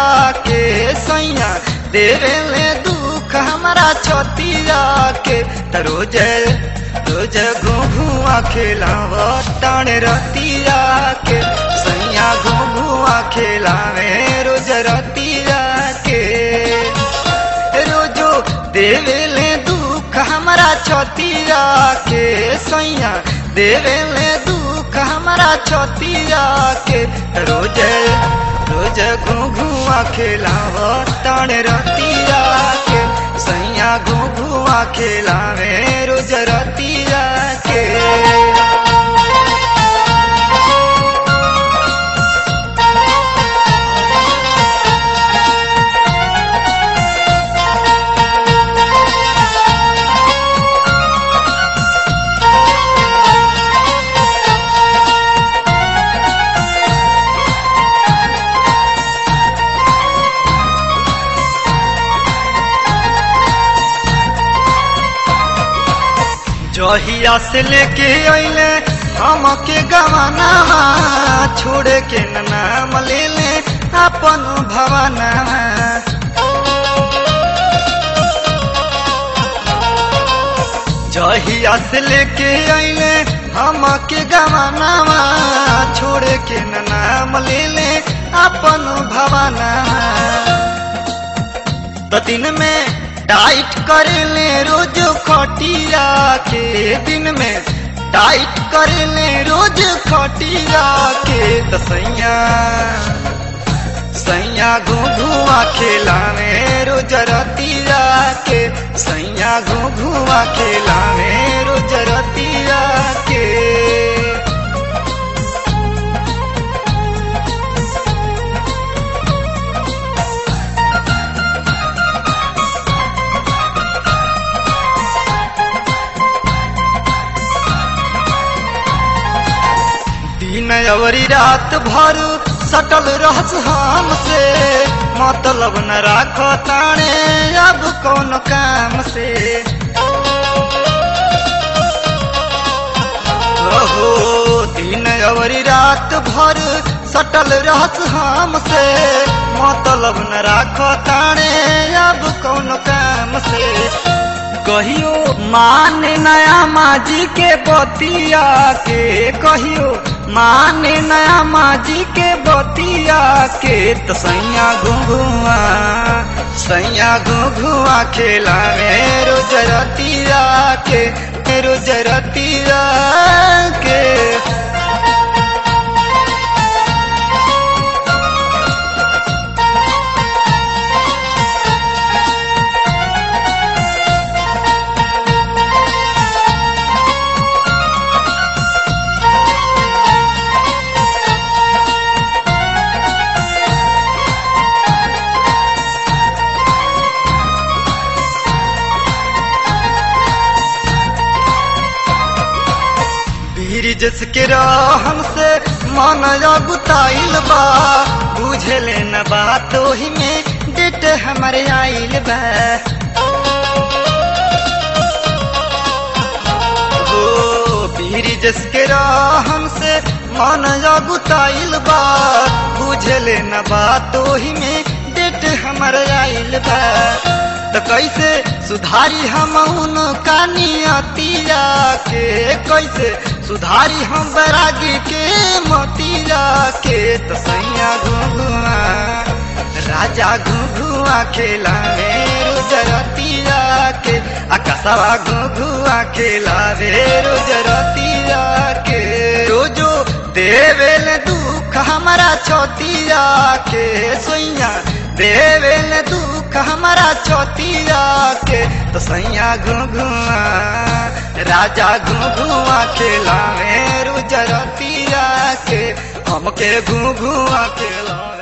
के सैया देवेले दुख हमारा छतिया के त रोज रोज घुआ खेलाव टाण रतिया के सैया घुआ खेलावे रोज रतिया के रोजो देवेले दुख हमारा छतिया के सैया देवेले दुख हमारा छतिया के रोज रोज घुआ खेलाव ताण रतिया के सैया घुआ खेलावे रोज रतिया के जहिया से लेके अइले हमके गवाना छोड़े के न नाम ले ले अपन भवना जहिया से लेके अइले हमके गवाना छोड़े के न नाम ले ले अपन भवना तो दिन में टाइट कर ले रोज खटिया के दिन में टाइट कर ले रोज खटिया के तो सैया सैया घुआ खेलावे रोज रतिया के सैया घुआ खेलावे रोज रतिया के दिन अवरी रात भर सटल रहस हमसे मतलब न राख ताणे अब कौन काम से ओहो दिन अवरी रात भर सटल रहस हमसे मतलब न राख ताणे अब कौन काम से कहियो माने नया माजी के बतिया के कहियो माने नया माजी के बतिया के तो सैया घुघुआ सैया घुघुआ खेला रोज रतिया के रोज रतिया के ब्रिज के रहन से मन गुताइल बा बुझले न बात ओही में डेट हमारे आइल बा ओ ब्रिज के रहन से मन गुताइल बा बुझले न बात ओही में डेट हमारे आइल बा तो कैसे सुधारी हम उनका नियतिया के कैसे सुधारी हम बैरागी के मोतिया के तो सैया घुघुआ राजा घुघुआ खेला रोजरतिया के आकाशवा घुघुआ खेला रे रोजरतिया के रोजो देवेल दुख हमारा छोतिया के सोइया देवेल दुख हमारा छोतिया के तो सैया घुघुआ राजा घुघुआ खेला रोजरतिया के हमके घुघुआ खेला